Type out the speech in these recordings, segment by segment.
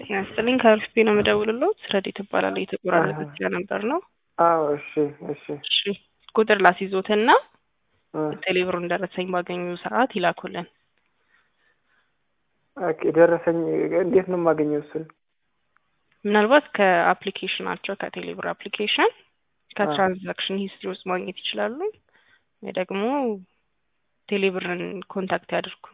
ጤና ይስጥልኝ ከአርፍቤ ነው የምደውልልዎት። ረዲት እባላለሁ። የተቆራረጠ ስለነበር ነው። አዎ እሺ እሺ እሺ ቁጥር ላስይዞትና እ ቴሌብሩን ደረሰኝ ባገኙ ሰዓት ይላኩልን። ኦኬ ደረሰኝ እንዴት ነው የማገኘው እሱን? ምናልባት ከአፕሊኬሽናቸው ከቴሌብር አፕሊኬሽን ከትራንዛክሽን ሂስትሪ ውስጥ ማግኘት ይችላሉ። ወይ ደግሞ ቴሌብርን ኮንታክት ያድርጉ።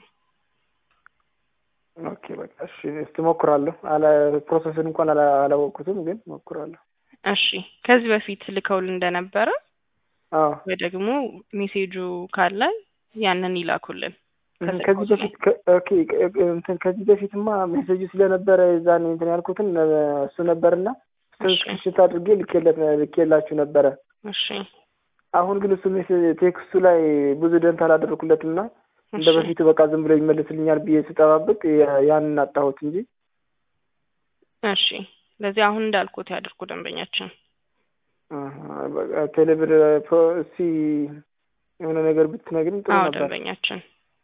ኦኬ በቃ እሺ እስቲ ሞክራለሁ። አላ ፕሮሰስን እንኳን አላ አላወቅኩትም ግን ሞክራለሁ። እሺ ከዚህ በፊት ልከውል እንደነበረ አዎ ወይ ደግሞ ሜሴጁ ካለ ያንን ይላኩልን። እህ ከዚህ በፊት ከ- ኦኬ እ- እንትን ከዚህ በፊትማ ሜሴጁ ስለነበረ የዛኔ እንትን ያልኩትን እ፣ እሱ ነበርና እሱን እሺ። ስክሪንሾት አድርጌ ልኬለት ልኬላችሁ ነበረ። እሺ አሁን ግን እሱ ሜሴጅ ቴክስቱ ላይ ብዙ ደንታ አላደረኩለትም እና እንደ እሺ በፊቱ በቃ ዝም ብሎ ይመልስልኛል ብዬ ስጠባበቅ ያ- ያንን አጣሁት እንጂ እሺ ለዚህ አሁን እንዳልኩት ያድርጉ ደንበኛችን። አሀ፣ በቃ ቴሌብር ፕሮ እስቲ የሆነ ነገር ብትነግሪኝ ጥሩ አዎ ነበር። ደንበኛችን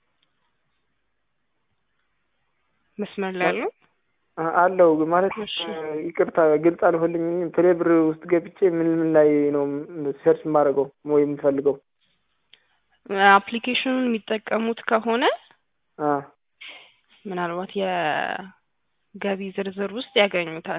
መስመር ላይ ያለው አ- አለው ግን ማለት እሺ። እ፣ ይቅርታ ግልጽ አልሆንልኝም። ቴሌብር ውስጥ ገብቼ ምን ምን ላይ ነው ሰርች የማደርገው ወይ የምፈልገው? አፕሊኬሽኑን የሚጠቀሙት ከሆነ አ ምናልባት የገቢ ዝርዝር ውስጥ ያገኙታል።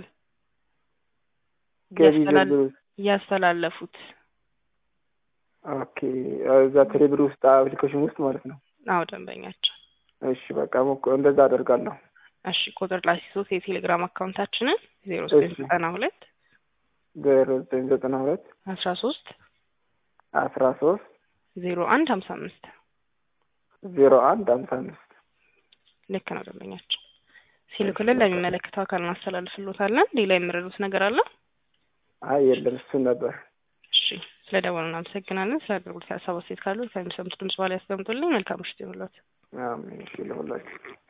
ገቢ ያስተላል- ዝርዝር ውስጥ ያስተላለፉት ኦኬ፣ እዛ ቴሌብር ውስጥ አፕሊኬሽን ውስጥ ማለት ነው። አዎ ደንበኛችን። እሺ በቃ ሞክ- እንደዛ አደርጋለሁ። እሺ ቁጥር ላሲሶት የቴሌግራም አካውንታችንን ዜሮ ዘጠኝ እሺ። ዘጠና ሁለት ዜሮ ዘጠኝ ዘጠና ሁለት አስራ ሶስት አስራ ሶስት ዜሮ አንድ ሀምሳ አምስት ዜሮ አንድ ሀምሳ አምስት ልክ ነው ደንበኛችን። ሲልክልን ለሚመለከተው አካል እናስተላልፍሎታለን። ሌላ የምረዱት ነገር አለ? አይ የለም እሱን ነበር። እሺ ስለ ደወሉ እናመሰግናለን። ስለ አገልግሎት ሀሳብ አስተያየት ካሉ ከሚሰሙት ድምጽ በኋላ ያስቀምጡልኝ። መልካም ምሽት ይሁንልዎት። አሜን። እሺ ለሁላችሁ